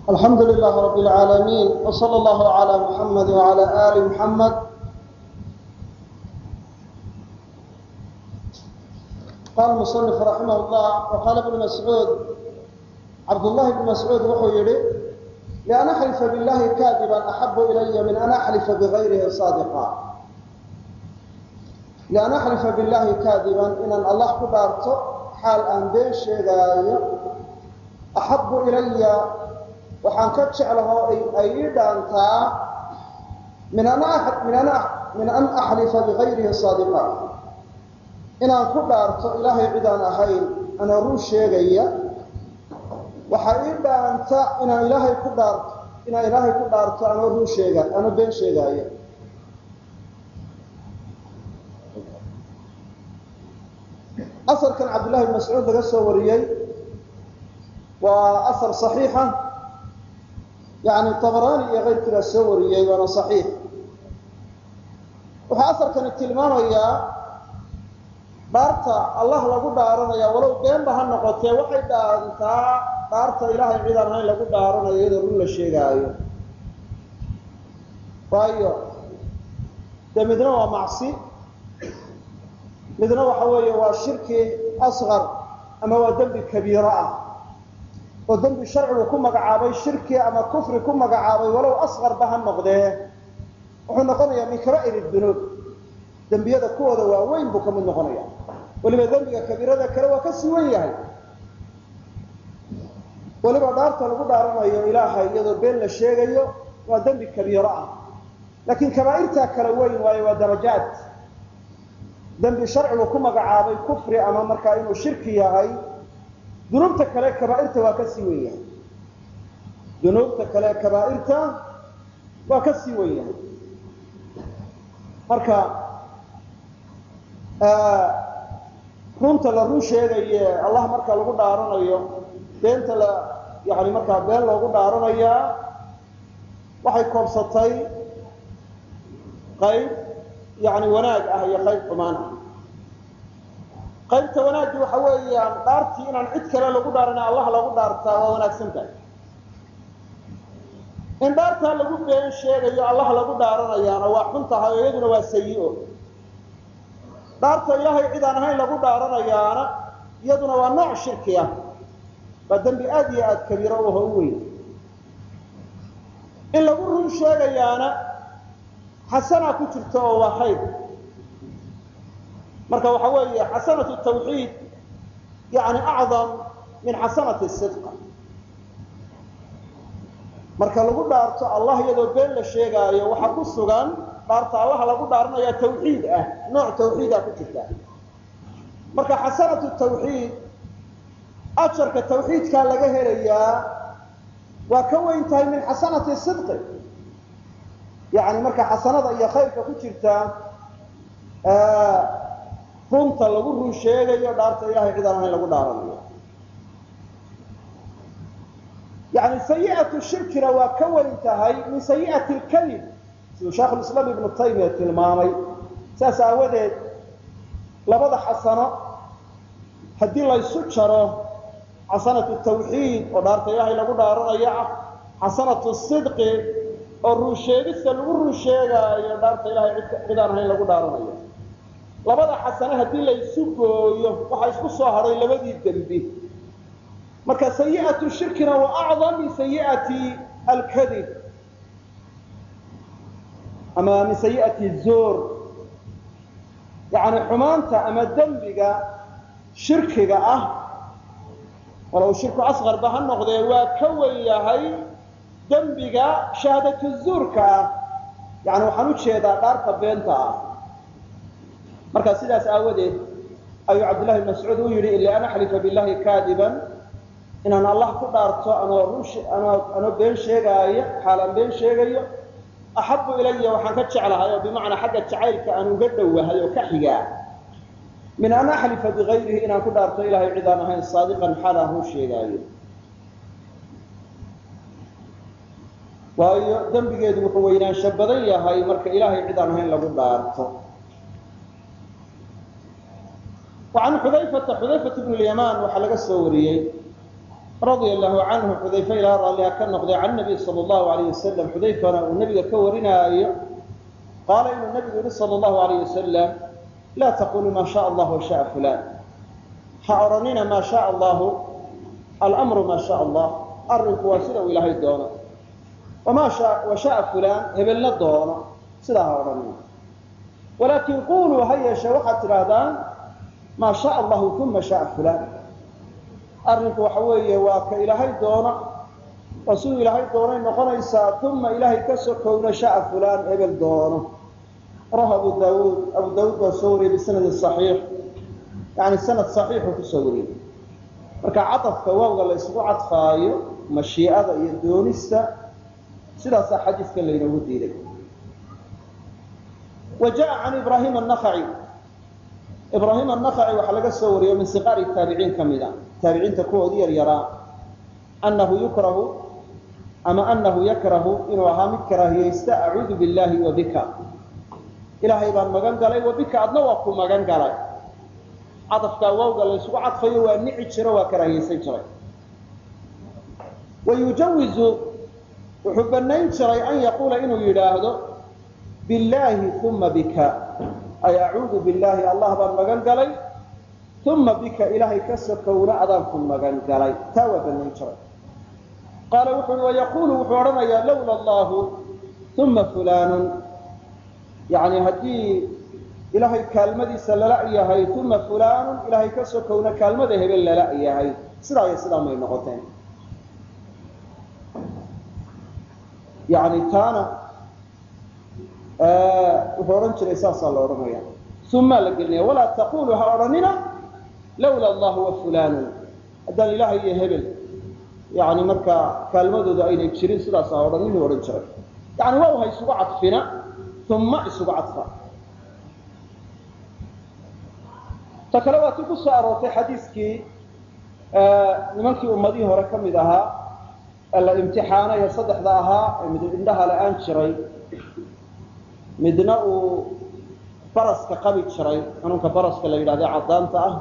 alxamdu lilah rab اlcaalamiin wslى اllah عlى muxamed wعlى ali muxamed qala muصنif raximah اllah waqaala bnu mascuud cabdullahi bn mascuud wuxuu yihi lian axlifa biاllahi kaadiban axabu ilaya min an axlifa bigayrihi saadiqa lian axlifa biاllahi kaadiban inaan allah ku dhaarto xaal aan been sheegaayo axabu ilaya waxaan ka jeclahoo ay ii dhaantaa min an axlifa bigayrihi saadiqa inaan ku dhaarto ilaahay cidaan ahayn anoo run sheegaya waxaa ii dhaanta inaan ilaahay ku dhaarto inaan ilaahay ku dhaarto anoo run sheega anoo been sheegaayo asarkan cabdullahi bn mascuud laga soo wariyey waa asar صaxiixa yani tabarani iyo keyrkii baa soo wariyey waana صaxiix wuxuu asarkani tilmaamayaa dhaarta allah lagu dhaaranaya walow beenba ha noqotee waxay dhaantaa dhaarta ilaahay cidaan ahayn lagu dhaaranayo iyadoo run la sheegaayo waayo dee midna waa macsi midna waxa weeye waa shirki asqar ama waa dembi kabiiro ah oo dembi sharcigu ku magacaabay shirki ama kufri ku magacaabay walow asqarba ha noqdee wuxuu noqonayaa min kaba'ir dunuub dembiyada kuwooda waaweyn buu ka mid noqonaya weliba dembiga kabiirada kale waa ka sii wen yahay weliba dhaarta lagu dhaaranayo ilaahay iyadoo been la sheegayo waa dembi kabiiro ah laakiin kabaa'irtaa kala weyn waayo waa darajaad dembi sharcigu ku magacaabay kufri ama markaa inuu shirki yahay dunuubta kale kabaairta waa ka sii wen yahay dunuubta kale kabaa'irta waa ka sii wen yahay marka runta la run sheegaye allah marka lagu dhaaranayo beenta la yani markaa been loogu dhaaranayaa waxay koobsatay qayb yani wanaag ah iyo qayb xumaan ah qaybta wanaaggi waxa weeyaan dhaartii inaan cid kale lagu dhaarana allah lagu dhaartaa waa wanaagsan tahay in dhaartaa lagu been sheegayo allah lagu dhaaranayaana waa xun tahay oo iyaduna waa sayi-o dhaarta ilaahay cid aan ahayn lagu dhaaranayaana iyaduna waa nooc shirki ah waa dembi aad iyo aad kabiiro uho u weyn in lagu run sheegayaana xasanaa ku jirta oo waa khayr marka waxa weeye xasanatu tawxiid yani acdam min xasanati sidqa marka lagu dhaarto allah iyadoo been la sheegaayo waxaa ku sugan dhaarta allaha lagu dhaaranaya tawxiid ah nooc tawxiidaa ku jirta marka xasanatu tawxiid ajarka tawxiidkaa laga helayaa waa ka weyn tahay min xasanati sidqi yani marka xasanada iyo khayrka ku jirta runta lagu run sheegayo dhaarta ilahay cidaan ahayn lagu dhaaranayo yani sayi'atu shirkina waa ka weyn tahay min sayi'ati lkalib siduu sheekhulislaam ibnu taymiya tilmaamay saas aawadeed labada xasano haddii laysu jaro xasanatu tawxiid oo dhaarta ilaahay lagu dhaaranayo ah xasanatu sidqi oo run sheegista lagu run sheegaayo dhaarta ilahay cidaan ahayn lagu dhaaranayo labada xasane haddii laysu gooyo waxaa isku soo hadhay labadii dembi marka sayi'atu shirkina waa acdam min sayi'ati alkadib ama min sayi'ati zoor yani xumaanta ama dembiga shirkiga ah walow shirku asqarba ha noqdee waa ka wen yahay dembiga shahaadatu zuurka ah yani waxaan u jeedaa dhaarta beenta ah marka sidaas aawadeed ayuu cabdullahi bn mascuud u yidhi ila an axlifa billahi kaadiban inaan allah ku dhaarto anoo anoo been sheegaayo xaalaan been sheegayo axabu ilaya waxaan ka jeclahay oo bimacnaa xagga jacaylka aan uga dhowahay oo ka xigaa min an axlifa bigayrihi inaan ku dhaarto ilahay cid aan ahayn saadiqan xaalaan run sheegaayo waayo dembigeedu wuxuu weynaansho badan yahay marka ilaahay cid aan ahayn lagu dhaarto وعن xudayfata xudayfat bn اlyamaan waxaa laga soo wariyey radia allahu canhu xudayfe ilaa raalliha ka noqday can nabiy sala allahu alayh wasalam xudayfana uu nabiga ka warinaayo qaala inuu nabigu yihi sala allahu alayh wasalam laa taquluu maa shaa allah wa shaaa fulaan ha odhanina maa shaa allahu almru maa shaa allah arrinku waa sida uu ilaahay doono wamaa wa shaaa fulaan hebelna doono sidaa ha odhanina walaakin quluu ha yeeshee waxaad tidhaahdaan maa shaa allahu uma shaaa fulaan arrinku waxa weeye waa ka ilaahay doono oo siduu ilaahay doonay noqonaysaa uma ilaahay ka sokowna shaaa fulaan hebel doono rawahu abu daawuud abu daawuud baa soo wariyey bisanadin saxiix yani sanad saxiixuu kusoo wariyey marka cadafka waawga la isugu cadfaayo mashiicada iyo doonista sidaasaa xadiiska laynoogu diiday wa jaa can ibrahim anakhaci ibraahim annakhaci waxaa laga soo wariyo min siqaari taabiciin ka mid a taabiciinta kuwoodii yaryaraa annahu yukrahu ama annahu yakrahu inuu ahaa mid karaahiyaysta acuudu billahi wa bika ilaahay baan magan galay wa bika adna waa ku magan galay cadafkaa waawga la ysugu cadfayo waa nici jiro waa karaahiyaysan jiray wa yujawizu wuxuu bannayn jiray an yaquula inuu yidhaahdo billaahi uma bika ay acuudu billaahi allah baan magan galay uma bika ilaahay ka sokowna adaan ku magan galay taa waa bannayn jiray qaala wuxu uhi wayaquulu wuxuu odhanayaa lawla allahu uma fulaanun yani haddii ilaahay kaalmadiisa lala yahay uma fulaanun ilaahay ka sokowna kaalmada hebel lala yahay sidaa iyo sidaa may noqoteen yani taana wuxuu odhan jiray saasaa la odhanaya umaa la gelinaya walaa taqulu ha odhanina lawla allahu wa fulaanun haddaan ilaahay iyo hebel yani markaa kaalmadooda aynay jirin sidaas ha odhan inuu odhan jiray yani waa ha isugu cadfina uma isugu cadfa ta kale waa tii ku soo aroortay xadiiskii nimankii ummadihii hore ka mid ahaa ee la imtixaanayo saddexda ahaa ee mid indhaha la-aan jiray midna uu baraska qabi jiray xanuunka baraska la yidhahda caddaanta ah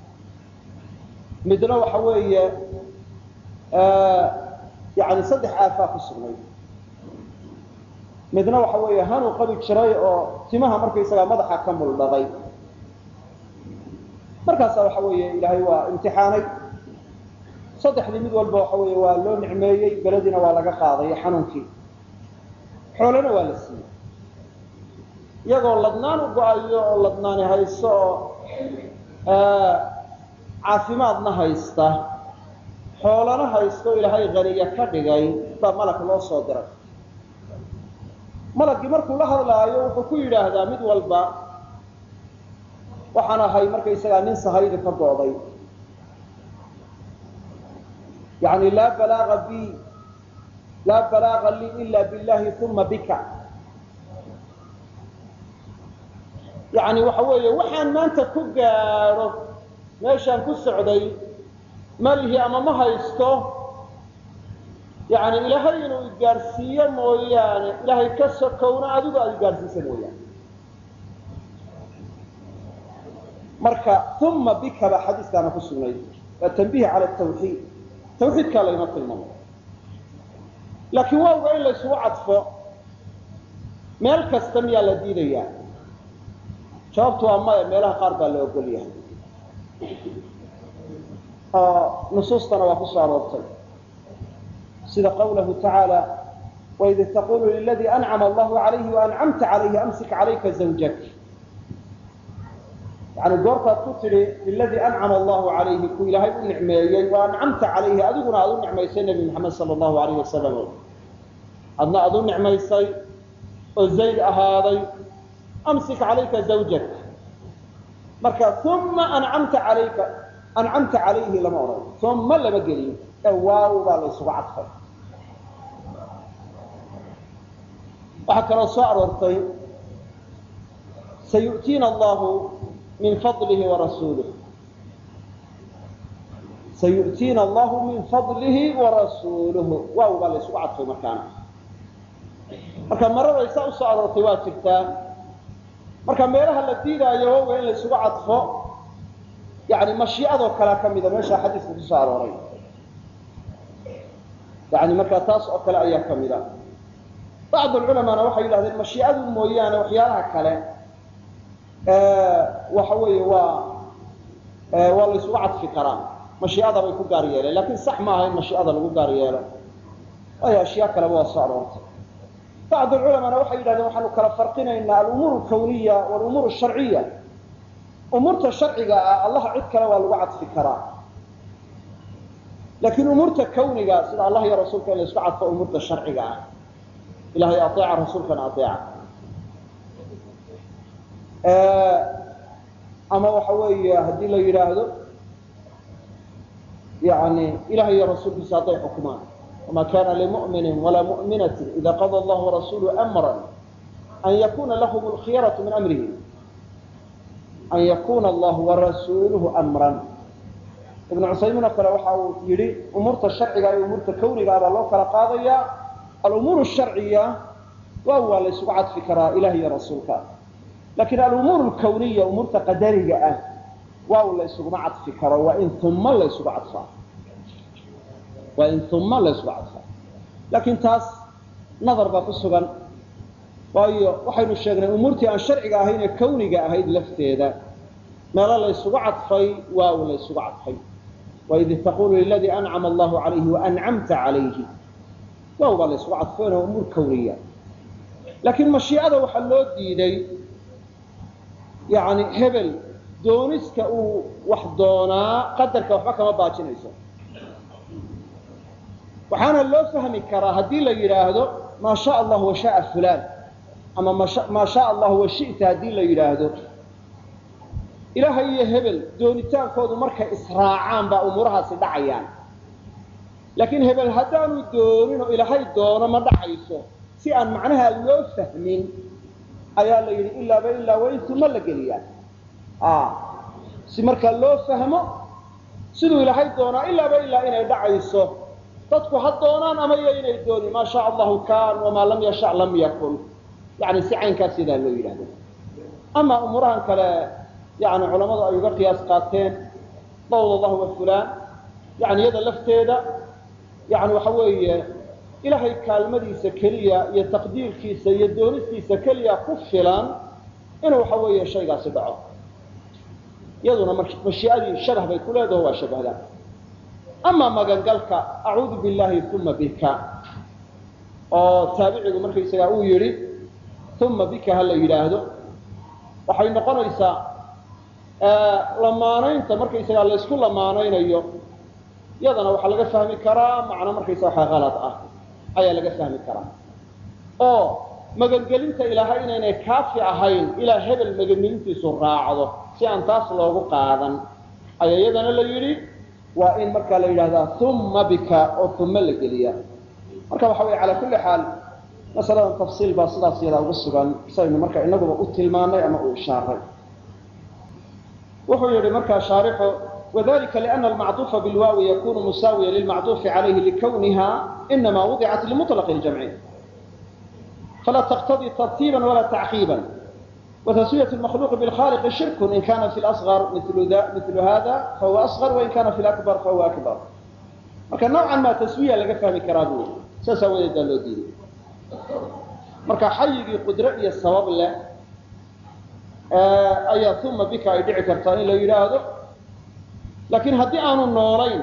midna waxa weeye yani saddex aafaa ku sugnay midna waxa weeye hanuu qabi jiray oo timaha markaysagaa madaxa ka muldhaday markaasa waxa weeye ilaahay waa imtixaanay saddexdii mid walba waxa weeye waa loo nicmeeyey belediina waa laga qaaday xanuunkii xoolana waa la siiyey iyagoo ladnaan u go-ayo oo ladnaani haysto oo caafimaadna haysta xoolana haysto ilaahay haniya ka dhigay baa malag loo soo diray malagii markuu la hadlaayo wuxuu ku yidhaahdaa mid walba waxaan ahay markaysagaa nin sahaydi ka go'day yani laa balaaga bi laa balaaga lii ila billahi uma bika yani waxa weeye waxaan maanta ku gaadho meeshaan ku socday malihi ama ma haysto yani ilaahay inuu igaadhsiiyo mooyaane ilaahay ka sokowna adigu aad igaadhsiisa mooyaane marka uma bika baa xadiiskaana ku sugnay waa tanbiih cala tawxiid tawxiidkaa laynoo tilmaamay laakiin waawga in laysugu cadfo meel kasta miyaa la diidayaa jawaabtu waa maya meelaha qaar baa la ogol yahay oo nusuustana waa ku soo aroortay sida qawlahu tacaala waid taqulu liladii ancama allahu calayhi waancamta calayhi amsik calayka zawjak yani goortaad ku tidhi liladii ancama allahu calayhi ku ilaahay u nicmeeyey wa ancamta calayhi adiguna aad u nicmaysay nebi maxamed sala allahu alayh wasalam adna aad u nicmaysay oo zayd ahaaday amsik calayka zawjak marka uma ancamta calayka ancamta calayhi lama odhan uma lama gelin ee waaw baa la ysugu cadfay waxaa kaloo soo aroortay sayu'tiina allahu min fadlihi warasuulih sayu'tiina allahu min fadlihi warasuuluhu waaw baa la ysugu cadfay markaana marka maraday saa usoo aroortay waa jirtaa marka meelaha la diidaayo wawga in la ysugu cadfo yani mashiicadoo kalea ka mida meeshaa xadiiska kusoo arooray yani markaa taas oo kale ayaa ka mid a bacd culamaana waxay yidhahdeen mashiicadu mooyaane waxyaalaha kale waxa weeye waa waa la isugu cadfi karaa mashiicada bay ku gaar yeeleen lakin sax ma aha in mashiicada lagu gaar yeelo waayo ashyaa kaleba waa soo aroortay bacd culamaana waxay yidhahdeen waxaanu kala farqinaynaa alumuur alkawniya walumuur sharciya umuurta sharciga ah allaha cid kale waa lagu cadfi karaa laakiin umuurta kawniga sida allah iyo rasuulka in la isku cadfo umuurta sharciga ah ilahay aeeca rasuulkana aeeca ama waxa weeye haddii la yidhaahdo yani ilahay iyo rasuulkiisa hadday xukumaan wama kana limu'minin walaa mu'minatin ida qada allahu warasulu amra an yakuna lahum lkhiyaratu min amrihi an yakuna allahu warasuuluhu amran ibnu cusaymiin oo kale waxa uu yidhi umuurta sharciga iyo umuurta kawniga baa loo kala qaadaya alumuur sharciya waa waa la ysugu cadfi karaa ilah iyo rasuulka lakin alumuur lkawniya umuurta qadariga ah waaw la ysuguma cadfi karo waa in uma la ysugu cadfaa waa in uma la ysugu cadfaa laakiin taas nadar baa ku sugan waayo waxaynu sheegnay umuurtii aan sharciga ahayn ee kawniga ahayd lafteeda meelo la ysugu cadfay waaw la ysugu cadfay waid taqulu liladii ancama allahu calayhi waancamta calayhi waaw baa la ysugu cadfayna umuur kawniya laakiin mashiicada waxaa loo diiday yani hebel dooniska uu wax doonaa qadarka waxba kama baajinayso waxaana loo fahmi karaa haddii la yidhaahdo maa sha allah wa shaaa fulaan ama maa sha allah wa shita haddii la yidhaahdo ilaahay iyo hebel doonitaankoodu markay israacaan baa umuurahaasi dhacayaan laakiin hebel haddaanu doonin oo ilaahay doono ma dhacayso si aan macnaha loo fahmin ayaa la yidhi ilaaba ilaa waa in tuma la geliyaa si markaa loo fahmo siduu ilaahay doonaa ilaaba ilaa inay dhacayso dadku ha doonaan ama iyo inay doonin maa sha allahu kaan wamaa lam yasha lam yakun yani si caynkaas sidaa loo yidhahdo ama umuurahan kale yani culammadu ay uga qiyaas qaateen dawd allahu wa fulaan yani iyada lafteeda yani waxa weeye ilaahay kaalmadiisa keliya iyo taqdiirkiisa iyo doonistiisa keliya ku filan inuu waxa weeye shaygaasi dhaco iyaduna mashiiadii shabah bay ku leedaho waa shabahdaa ama magangalka acuudu billahi uma bika oo taabicigu markaysagaa uu yidhi uma bika ha la yidhaahdo waxay noqonaysaa lamaanaynta markaysagaa laysku lamaanaynayo iyadana waxaa laga fahmi karaa macno markaysa waxa kalad ah ayaa laga fahmi karaa oo magangelinta ilaahay inaynay kaafi ahayn ilaa hebel magangelintiisu raacdo si aan taas loogu qaadan ayaa iyadana la yidhi waa in markaa la yidhahdaa uma bika oo uma la geliya marka waxa wey calaa kulli xaal masaladan tafsiil baa sidaas yadaa ugu sugan saynu marka inaguba u tilmaanay ama u ishaaray wuxuu yihi markaa shaarixu وذلika لأن المعطوف بالواو يkون مساويا للمعطوف عليه لكونها إنما وضعت لمطلق الجمع فلا تقتضي ترتيبا ولا تعقيبا وتسوية المخلوق بالخالق شرك إن كان في الأصغر مثل, ذا مثل هذا فهو أصغر وإن كان في الأكبر فهو أكبر marka نوعا ma تسوية laga fahmi karaa bu saasaa wadeedaa loo diiday marka xayigii qudro iyo sabab leh ayaa uma bika ay dhici kartaa in la yidhaahdo laakiin haddii aanu noolayn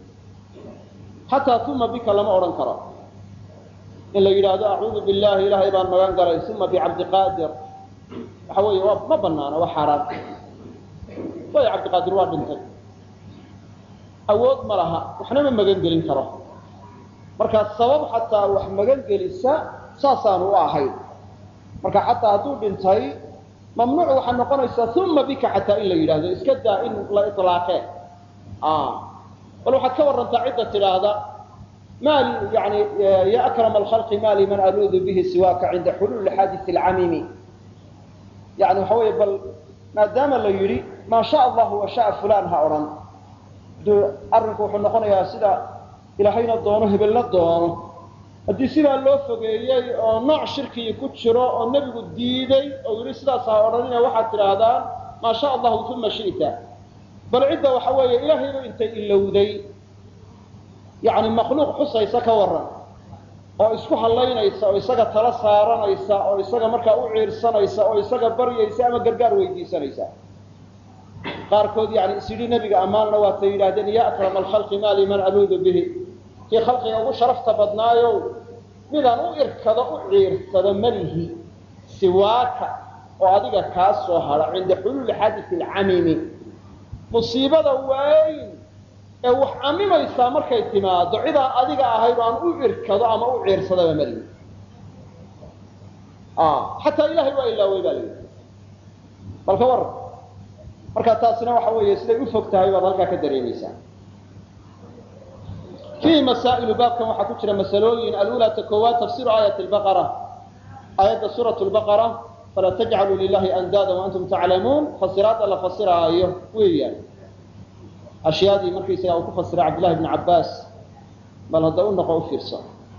xataa uma bika lama odhan karo in la yidhaahdo acuudu billahi ilaahay baan magan galay uma bicabdiqaadir waxa weeye waa ma banaano waa xaaraan waayo cabdiqaadir waa dhintay awood ma laha waxna ma magan gelin karo marka sabab xataa wax magan gelisa saasaanu u ahayn marka xataa hadduu dhintay mamnuuc waxaa noqonaysaa uma bika xataa in la yidhahdo iska daa in la ilaaqee bal waxaad ka warantaa cidda tidhaahda maali yani ya akrama alkhalqi maali man aluudu bihi siwaaka cinda xuluuli xaadisi alcamimi yani waxa weeye bal maadaama la yidhi maa sha allahu wa shaa fulan ha odhan duu arrinku wuxuu noqonayaa sida ilaahayna doono hebelna doono haddii sidaa loo fogeeyey oo nooc shirkii ku jiro oo nebigu diiday oo yidhi sidaas ha odhanina waxaad tidhaahdaan maa sha allahu uma shita bal cidda waxa weeye ilaahayba intay ilowday yani makhluuq xusaysa ka waran oo isku hallaynaysa oo isaga tala saaranaysa oo isaga markaa u ciirsanaysa oo isaga baryaysa ama gargaar weydiisanaysa qaarkood yani isyidhi nebiga ammaanna waatay yidhahdeen ya akrama alkhalqi maa liman aluudu bihi kii khalqiga ugu sharafta badnaayow midaan u irkado u ciirsado malihi siwaaka oo adiga kaa soo hadha cinda xuluuli xadisi alcamimi musiibada weyn ee wax camimaysaa markay timaado cidaan adiga ahayn aan u irkado ama u ciirsadaba malihi xataa ilahay waa ilaawey baa layidhi balka war marka taasina waxa weeye siday u fog tahay baad halkaa ka dareemaysaa fiihi masaa'ilu baabkan waxaa ku jira masalooyin alula ta koowaad tafsiru aayat lbaqara aayadda suurat lbaqara falaa tajcaluu lilahi andaada waantum taclamuun fasiraadda la fasiraayo weeyaan ashyaadii markaysaga uu ku fasiray cabdillahi bni cabbaas bal hadda u noqo u fiirso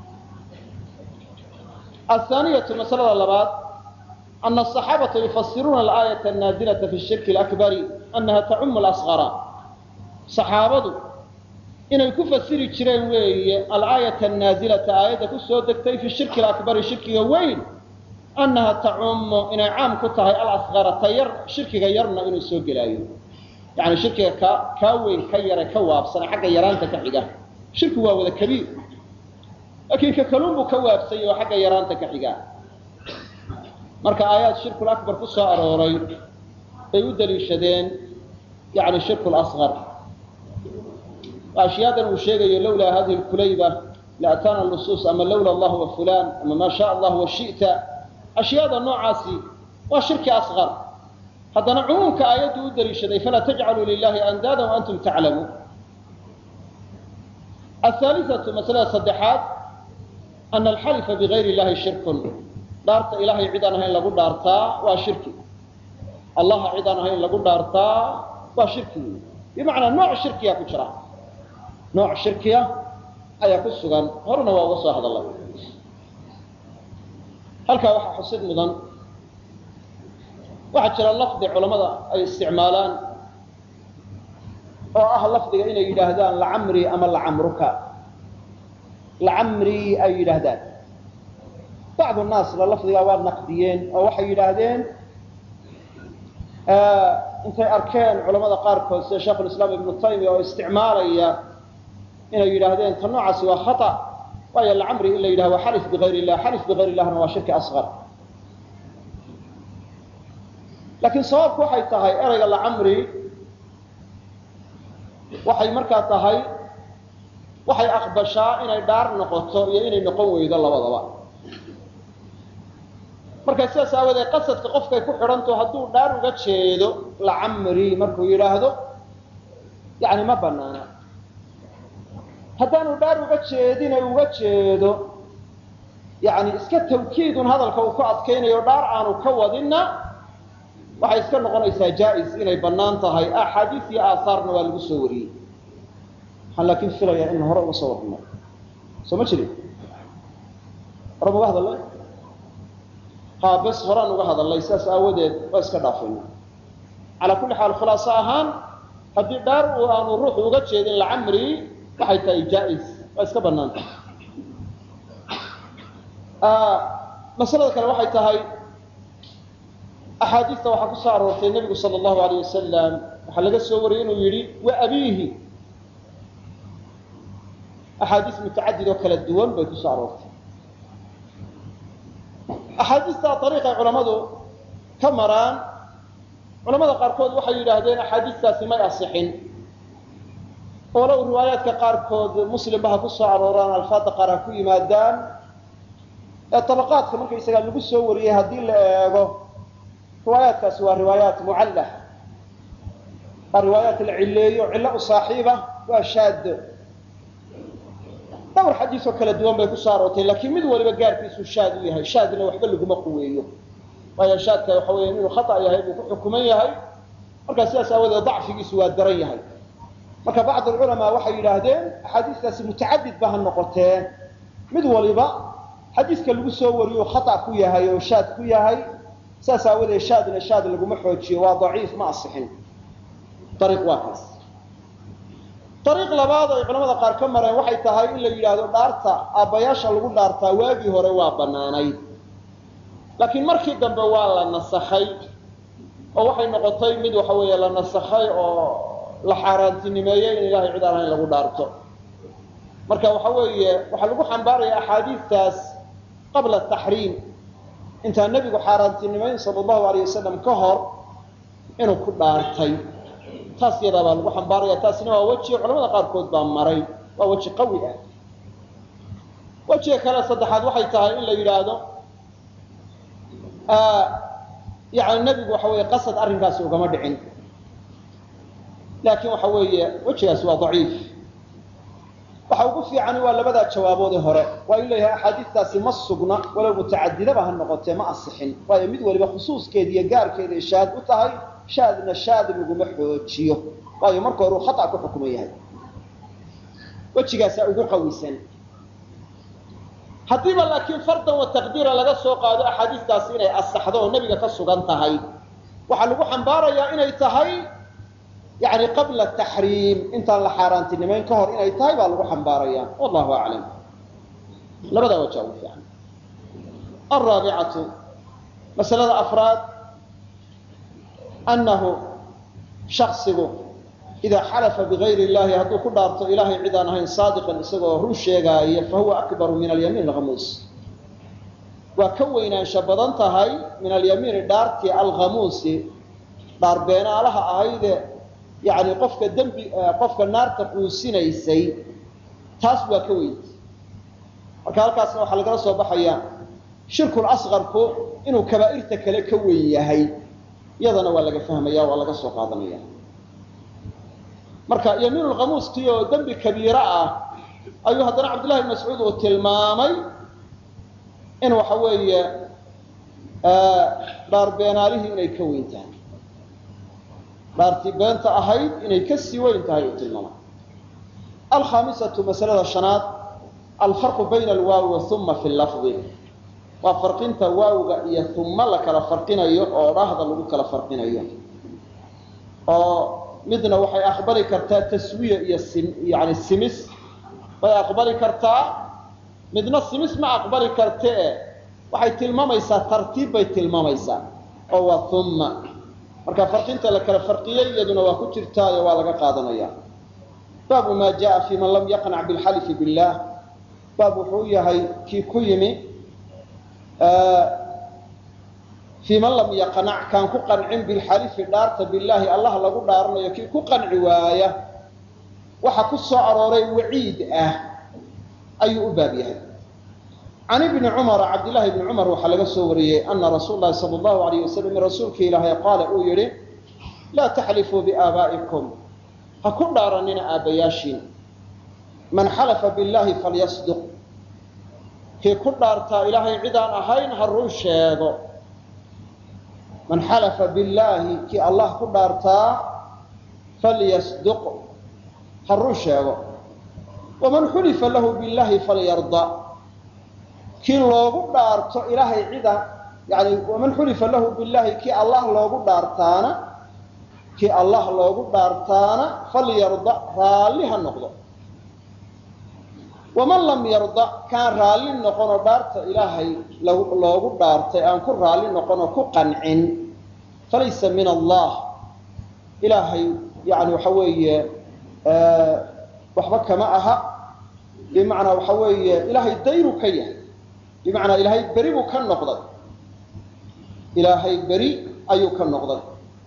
athaaniyatu masalada labaad ana asaxaabata yufasiruuna alaayata annaazilata fi shirki alakbari annaha tacumu lasqara saxaabadu inay ku fasiri jireen weeye alaayata annaazilata aayadda ku soo degtay fi shirki alakbari shirkiga weyn annaha tacumu inay caam ku tahay alasqara ta yar shirkiga yarna inuu soo gelaayo yani shirkiga ka kaa weyn ka yare ka waabsana xagga yaraanta ka xiga shirki waa wada kabiir laakiin ka kaluun buu ka waabsanya oo xagga yaraanta ka xiga marka aayaad shirkul akbar ku soo arooray bay u daliishadeen yani shirku lasqar ashyaadan uu sheegayo lawlaa hadihi lkulayba laataana nusuus ama lawla allah wa fulan ama maa shaa allah wa shita ashyaada noocaasi waa shirki asqar haddana cumuumka aayaddu u daliishaday falaa tajcaluu lilahi andaada waantum taclamuun ahaaliatu masalada saddexaad ana alxalifa bigayr illahi shirkun dhaarta ilahay cid aan ahayn lagu dhaartaa waa shirki allaha cid aan ahayn lagu dhaartaa waa shirki bimacnaa nooc shirkiya ku jira nooc shirkiya ayaa ku sugan horena waa uga soo hadalay halkaa waxaa xusid mudan waxaa jira lafdi culammada ay isticmaalaan oo ah lafdiga inay yidhaahdaan lacamri ama lacamruka lacamri ay yidhaahdaan bacdu naasna lafdigaa waa naqdiyeen oo waxay yidhaahdeen intay arkeen culamada qaarkood sida sheikhulislaam ibnu taymiya oo isticmaalaya inay yidhaahdeen ta noocaasi waa khata waayo lacamri in la yidhahdo waa xalif bigayr illah xalif bigayr illahna waa shirki asqar laakiin sababku waxay tahay erayga lacamri waxay markaa tahay waxay aqbashaa inay dhaar noqoto iyo inay noqon weydo labadaba marka sidaas aawadeed qasadka qofkay ku xidhanto hadduu dhaar uga jeedo lacamri markuu yidhaahdo yani ma banaana haddaanu dhaar uga jeedina uga jeedo yani iska tawkiidun hadalka uu ku adkaynayo dhaar aanu ka wadinna waxay iska noqonaysaa jaa-is inay bannaan tahay axaadiis iyo aahaarna waa lagu soo wariyey waxaan laakiin filayaa in hore uga soo warnay soo ma jirin hore ma uga hadalnay ha bes horaan uga hadalnay sidaas aawadeed waa iska dhaafayna calaa kulli xaal khulaaso ahaan haddii dhaar uu aanu ruuxu uga jeedin lacamri waxay tahay jaa-is waa iska bannaan tahay masalada kale waxay tahay axaadiista waxaa ku soo aroortay nebigu sala allahu alayh wasalam waxaa laga soo wariyey inuu yidhi wa abiihi axaadiis mutacadid oo kala duwan bay ku soo aroortay axaadiista ariiqay culammadu ka maraan culamada qaarkood waxay yidhaahdeen axaadiistaasi may asixin walow riwaayaadka qaarkood muslimba ha ku soo arooraan alfaada qaar ha ku yimaadaan ee tabaqaadka markaysagaa lagu soo wariyey haddii la eego riwaayaadkaasi waa riwaayaat mucallah waa riwaayaat la cileeyo cillo u saaxiiba waa shaado dhowr xadiisoo kala duwan bay ku soo aroortay laakiin mid waliba gaarkiisu shaad u yahay shaadna waxba laguma quweeyo waayo shaadka waxa weya inuu khata yahay buu ku xukuman yahay markaa sidaas aawadeed dacfigiisu waa daran yahay marka bacd alculamaa waxay yidhaahdeen axaadiistaasi mutacadid ba ha noqotee mid waliba xadiiska lagu soo wariyo khata ku yahay oo shaad ku yahay saas aawadeed shaadna shaad laguma xoojiyo waa daciif ma asixin ariiq waa kaas ariiq labaad ay culamada qaar ka mareen waxay tahay in la yidhaahdo dhaarta aabbayaasha lagu dhaartaa waagii hore waa bannaanayd laakiin markii dambe waa la nasakhay oo waxay noqotay mid waxa weeye la nasakhay oo la xaaraantinimeeyey in ilahay cid aan ahayn lagu dhaarto marka waxa weeye waxaa lagu xambaaraya axaadiistaas qabla taxriim intaan nebigu xaaraantinimayn sala allahu alayh wasalam ka hor inuu ku dhaartay taas yadaa baa lagu xambaaraya taasina waa weji culamada qaarkood baa maray waa weji qawi ah wejiga kale saddexaad waxay tahay in la yidhaahdo yani nebigu waxa weeye qasad arrinkaasi ugama dhicin laakiin waxa weeye wejigaasi waa daciif waxa ugu fiicani waa labadaa jawaaboodee hore waa in leeyahay axaadiistaasi ma sugna walow mutacadidaba ha noqotee ma asixin waayo mid waliba khusuuskeeda iyo gaarkeeday shaad u tahay shaadna shaad laguma xoojiyo waayo marka hore uu khata ku xukuman yahay wejigaasaa ugu qawisan haddiiba laakiin fardan wa taqdiira laga soo qaado axaadiistaasi inay asaxdo oo nebiga ka sugan tahay waxaa lagu xambaarayaa inay tahay yani qabla taxriim intaan la xaaraantinimayn ka hor inay tahay baa lagu xambaaraya wallahu aclam labadaa wajaa ugu fiican alraabicatu masalada afraad annahu shaksigu idaa xalafa bigayri illahi hadduu ku dhaarto ilahay cid aan ahayn saadiqan isagoo run sheegaaya fahuwa akbaru min alyamiin alhamuus waa ka weynaansha badan tahay min alyamiini dhaartii alkhamuusi dhaar beenaalaha ahayde yani qofka dembi qofka naarta quusinaysay taas waa ka weyntay marka halkaasna waxaa lagala soo baxaya shirkul asqarku inuu kabaa'irta kale ka weyn yahay iyadana waa laga fahmaya waa laga soo qaadanaya marka yamiin lkhamuuskii oo dembi kabiira ah ayuu haddana cabdillahi bn mascuud uu tilmaamay in waxa weeye dhaar beenaalihii inay ka weyn tahay dhaartii beenta ahayd inay ka sii weyn tahay uu tilmaamay alkhaamisatu masalada shanaad alfarqu bayna alwaawi wauma fi lafdi waa farqinta waawga iyo uma la kala farqinayo oo dhahda lagu kala farqinayo oo midna waxay aqbali kartaa taswiya iyo yani simis bay aqbali kartaa midna simis ma aqbali kartee waxay tilmaamaysaa tartiib bay tilmaamaysaa oo waa uma marka farqinta la kala farqiyey iyaduna waa ku jirtaayo waa laga qaadanaya baabu maa jaa fi man lam yaqnac bilxalifi billah baab wuxuu yahay kii ku yimi fii man lam yaqnac kaan ku qancin bilxalifi dhaarta billaahi allah lagu dhaaranayo kii ku qanci waaya waxa ku soo arooray waciid ah ayuu u baab yahay can ibni cumara cabdillaahi ibni cumar waxaa laga soo wariyey ana rasuul lahi sala allahu alayh wasalam rasuulka ilaahay qaala uu yidhi laa taxlifuu biaabaa'ikum ha ku dhaaranina aabbayaashiin man xalafa billaahi falyasduq kii ku dhaartaa ilaahay cidaan ahayn ha run sheego man xalafa billaahi kii allah ku dhaartaa falyasduq ha run sheego waman xulifa lahu billaahi falyarda kii loogu dhaarto ilaahay cida yani waman xulifa lahu billaahi kii allah loogu dhaartaana kii allah loogu dhaartaana falyarda raalli ha noqdo waman lam yarda kaan raalli noqonoo dhaarta ilaahay loogu dhaartay aan ku raalli noqonoo ku qancin falaysa min allah ilaahay yani waxa weeye waxba kama aha bimacnaa waxa weeye ilaahay dayru ka yahay bimacnaa ilaahay beri buu ka noqday ilaahay beri ayuu ka noqday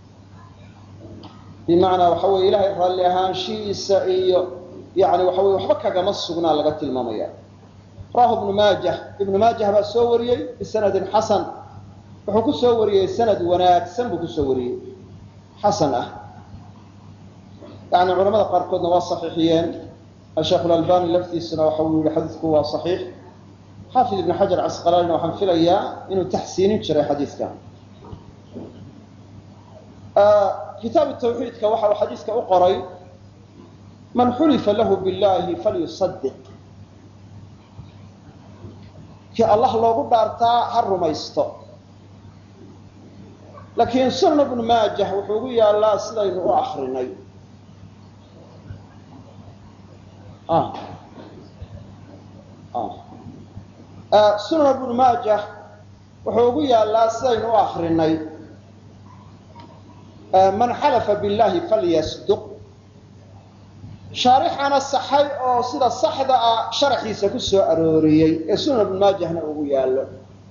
bimacnaa waxa weye ilaahay raalli ahaanshihiisa iyo yani waxa weye waxba kagama sugnaa laga tilmaamaya rawahu ibnu maajah ibnu maajah baa soo wariyey bisanadin xasan wuxuu ku soo wariyey sanad wanaagsan buu kusoo wariyey xasan ah yani culamada qaarkoodna waa saxiixiyeen asheekh lalbani laftiisuna waxa uu yihi xadiidku waa saxiix xaafid ibn xajar casqalaanina waxaan filayaa inuu taxsiinin jiray xadiidka kitaabu tawxiidka waxa uu xadiiska u qoray man xulifa lahu billahi falyusadiq kii allah loogu dhaartaa ha rumaysto laakiin sunan ibnu maajah wuxuu ugu yaallaa sidaynu u akrinay sunan ibnu maajah wuxuu ugu yaallaa sidaynu u akrinay man xalafa billahi falyasduq shaarixana saxay oo sida saxda ah sharaxiisa ku soo arooriyey ee sunan ibnu maajahna ugu yaallo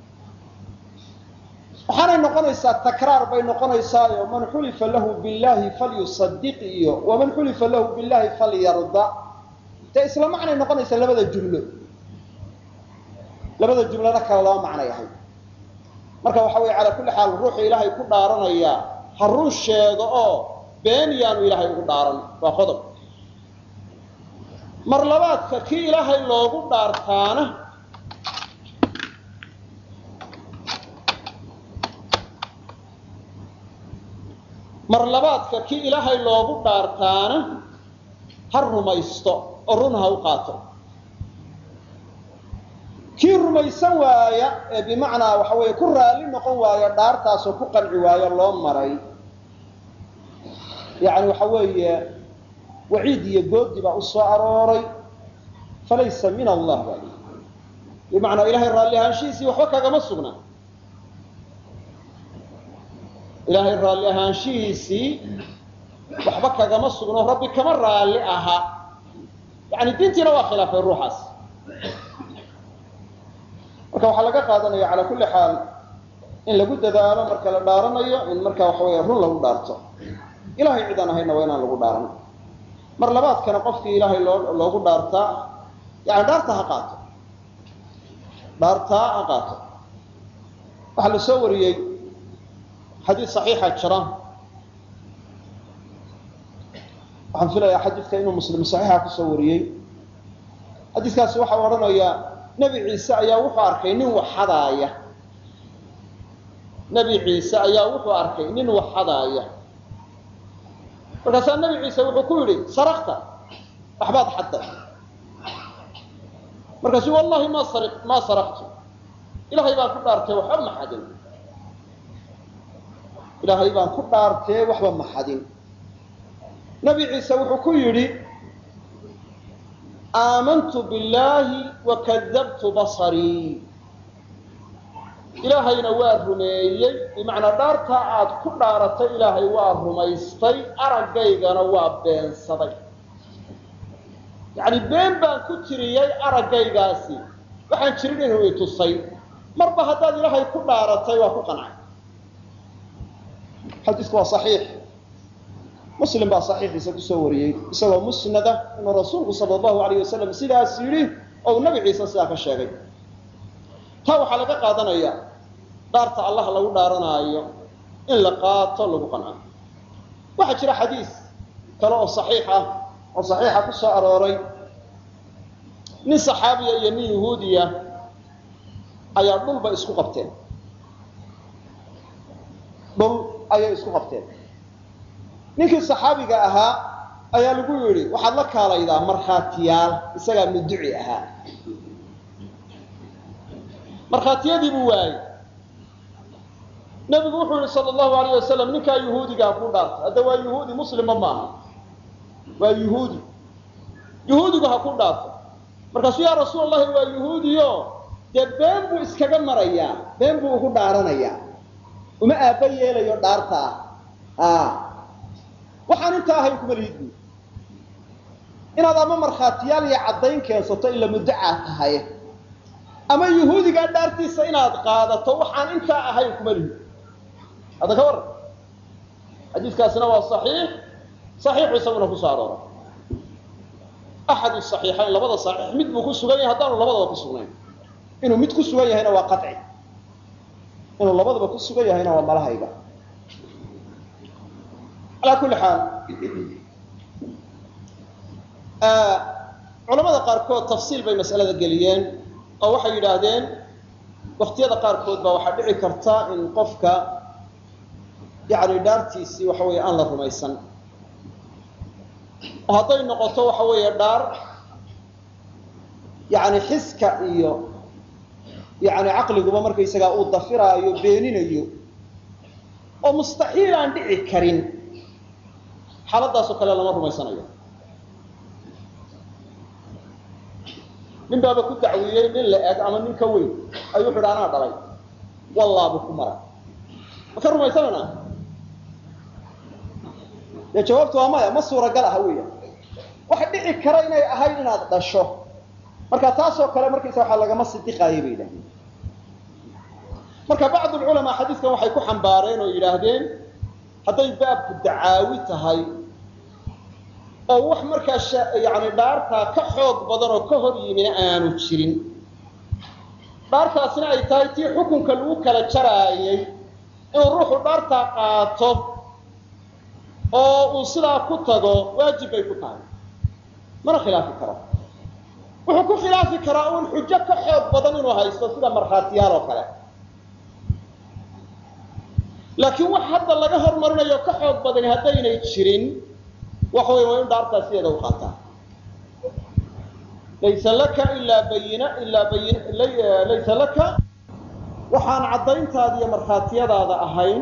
waxaanay noqonaysaa takraar bay noqonaysaayo man xulifa lahu billahi falyusadiq iyo waman xulifa lahu billahi falyarda dee isla macnay noqonaysaa labada jumlo labada jumlona kale laba macnay ahay marka waxa weye calaa kulli xaal ruuxu ilaahay ku dhaaranayaa ha run sheego oo been yaanu ilaahay ugu dhaaran waa qodob mar labaadka kii ilaahay loogu dhaartaana mar labaadka kii ilaahay loogu dhaartaana ha rumaysto oo run ha u qaato kii rumaysan waaya ee bimacnaa waxa weeye ku raalli noqon waaya dhaartaasoo ku qanci waayo loo maray yacni waxa weeye waciid iyo goodi baa u soo arooray falaysa min allah baa lii bimacnaa ilahay raalli ahaanshihiisii waxba kagama sugna ilaahay raalli ahaanshihiisii waxba kagama sugno rabbi kama raalli aha yani diintiina waa khilaafay ruuxaas marka waxaa laga qaadanaya calaa kulli xaal in lagu dadaalo marka la dhaaranayo in marka waxa weya run lagu dhaarto ilahay cid aan ahayna waa inaan lagu dhaaran mar labaadkana qofkii ilaahay loo loogu dhaartaa yani dhaarta ha qaato dhaartaa ha qaato waxaa la soo wariyey xadiid saxiixa jira waxaan filayaa xadiidka inuu muslim saxiixa kusoo wariyey xadiidkaasi waxau odhanayaa nebi ciise ayaa wuxuu arkay nin waxadaaya nebi ciise ayaa wuxuu arkay nin waxadaaya markaasaa nebi ciise wuxuu ku yidhi sarakta waxbaad xadday markaasu wallahi ma sari maa saraktu ilaahay baan ku dhaartay waxba ma xadin ilaahay baan ku dhaartee waxba ma xadin nebi ciise wuxuu ku yidhi aamantu billaahi wakadabtu basarii ilaahayna waa rumeeyey bimacnaa dhaartaa aad ku dhaaratay ilaahay waa rumaystay araggaygana waa beensaday yacni been baan ku tiriyey araggaygaasi waxaan jirin inuu i tusay marba haddaad ilaahay ku dhaaratay waa ku qancay xadiisku waa saxiix muslim baa saxiixiisa kusoo wariyey isagoo musnada inuu rasuulku sala allahu alayh wasalam sidaas yidhi oo uu nabi ciise sidaa ka sheegay taa waxaa laga qaadanaya dhaarta allah lagu dhaaranaayo in la qaato lagu qanco waxaa jira xadiis kale oo saxiix ah oo saxiixa ku soo arooray nin saxaabiya iyo nin yahuudiya ayaa dhulba isku qabteen dhul ayay isku qabteen ninkii saxaabiga ahaa ayaa lagu yidhi waxaad la kaalaydaa markhaatiyaal isagaa muduci ahaa markhaatiyadii buu waayey nebigu wuxuu yihi sala allahu alayh wasalam ninkaa yuhuudigaa ku dhaartay hadda waa yuhuudi muslima maaha waa yuhuudi yuhuudigu ha ku dhaarto markaasuu yaa rasuul allahi waa yuhuudiyo dee been buu iskaga marayaa been buu ugu dhaaranayaa uma aabba yeelayo dhaarta ah waxaan intaa ahayn kuma lihid buui inaad ama markhaatiyaal iyo caddayn keensato ila muddacaa tahay ama yuhuudigaa dhaartiisa inaad qaadato waxaan intaa ahayn kuma lihid hadda ka warran xadiiskaasina waa saxiix saxiixu isaguna kusoo arooray axadu saxiixayn labada saxiix mid buu ku sugan yahay haddaanu labadaba ku sugnayn inuu mid ku sugan yahayna waa qaci inuu labadaba ku sugan yahayna waa malahayga alaa kulli xaal culamada qaarkood tafsiil bay mas'alada geliyeen oo waxay yidhaahdeen waktiyada qaarkood baa waxaa dhici karta in qofka yani dhaartiisii waxa weeye aan la rumaysan oo hadday noqoto waxa weeye dhaar yani xiska iyo yani caqliguba markaysagaa uu dafiraayo beeninayo oo mustaxiil aan dhici karin xaaladaasoo kale lama rumaysanayo nin baaba ku dacwiyey nin la eg ama nin ka weyn ayuu wuxu uhi anaa dhalay wallaabu ku maray ma ka rumaysanana dee jawaabtu waa maya ma suuragal aha weya waxa dhici kara inay ahayd inaad dhasho marka taasoo kale markaysa waxaa lagama sidiqaayay bay yidhahdeen marka bacd lculamaa xadiiskan waxay ku xambaareen oo yidhaahdeen hadday baabku dacaawi tahay oo wax markaa yani dhaartaa ka xoog badan oo ka hor yimina aanu jirin dhaartaasina ay tahay tii xukunka lagu kala jaraayay inuu ruuxu dhaartaa qaato oo uu sidaa ku tago waajib bay ku tahay mana khilaafi karo wuxuu ku khilaafi karaa uun xujo ka xoog badan inuu haysto sida markhaatiyaal oo kale laakiin wax hadda laga hormarinayo ka xoog badani haddaynay jirin waxa wey waa in dhaartaa sideeda u qaataa laysa laka ilaa bayina ilaa bayin laysa laka waxaan caddayntaada iyo markhaatiyadaada ahayn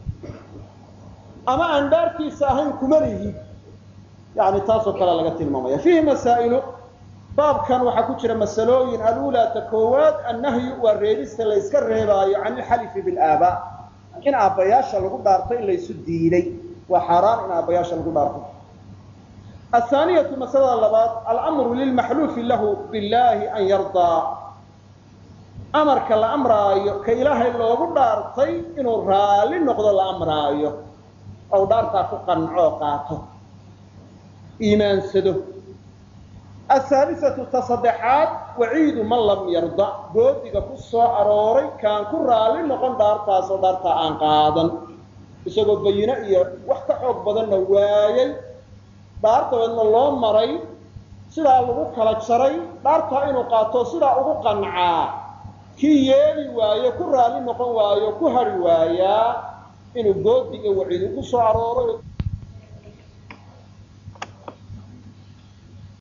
ama aan dhaartiisa ahayn kuma lihid yani taasoo kale laga tilmaamaya fiihi masaa'ilu baabkan waxaa ku jira masalooyin alulaa ta koowaad annahyu waa reebista la yska reebaayo can ilxalifi bilaabaa in aabbayaasha lagu dhaarto in laysu diiday waa xaaraan in aabbayaasha lagu dhaarto athaaniyatu masalada labaad alamru lilmaxluufi lahu billahi an yardaa amarka la amraayo ka ilaahay loogu dhaartay inuu raalli noqdo la amraayo ou dhaartaa ku qancoo qaato iimaansado ahaalisatu ta saddexaad waciidu man lam yarda goodiga ku soo arooray kaan ku raalli noqon dhaartaasoo dhaartaa aan qaadan isagoo bayino iyo wax ka xoog badanna waayay dhaar dabeedna loo maray sidaa lagu kala jaray dhaartaa inuu qaato sidaa ugu qancaa kii yeeli waayo ku raalli noqon waayo ku hari waayaa inuu goodi iyo waciid ugu soo arooray